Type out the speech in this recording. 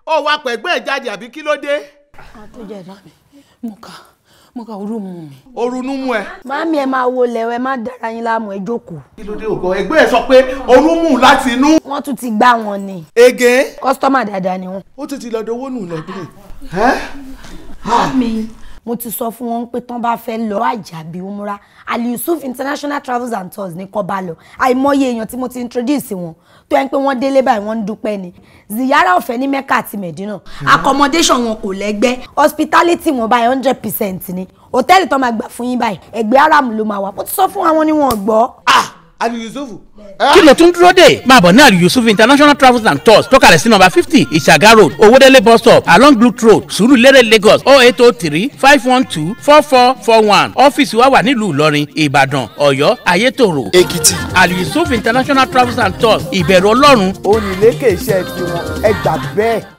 ó wá pẹ̀gbẹ́ ẹ̀ jáde àbí kí ló dé. àtúnjẹ ìdá mi mo kà mo kà orú mu mi. orunú mú ẹ. màámi ẹ máa wo lẹ́wọ̀ ẹ má dára yín láàmú ẹ jókòó. kí ló dé ògbọ́ ẹgbẹ́ ẹ sọ pé orun mú láti inú. wọ́n tún ti gbá wọn ni. ege. kọ́sítọ́mà dáadáa ni wọ́n. ó tún ti lọ dowó nù lẹ́gbẹ̀ẹ́. màámi mo ti sọ fún wọn pé tán bá fẹ́ lọ àjàbí umra ali yusuf international travels and tours ní kọ́ bá lọ àìmọye èèyàn tí mo ti introduce wọn tó yẹn pé wọ́n délé báyìí wọ́n ń dúpẹ́ ni ziyara ọ̀fẹ́ ní mecca àti medina accommodation wọn kò lẹ́gbẹ́ hospitality wọn báyìí hundred percent ni hòtẹ́ẹ̀lì tó máa gbà fún yín báyìí ẹgbẹ́ aram ló máa wà mo ti sọ fún àwọn ni wọn gbọ́. ali yusuf. kí ló tún dúró dé máa bọ̀ ní àlù yusuf international travels and tours tó kalẹ̀ sí nọ́mbà fifty ìṣàgá road owódélé bus stop along blue road sùúrùlérè lagos oh eight oh three five one two four four four one ọ́fíìsì wa wà nílùú ìlọrin ìbàdàn ọ̀yọ́ ayétòrò èkìtì àlù yusuf international travels and tours ìbẹ̀rù ọlọ́run ó ní lékè iṣẹ́ tiwọn ẹ gbà bẹ́ẹ̀.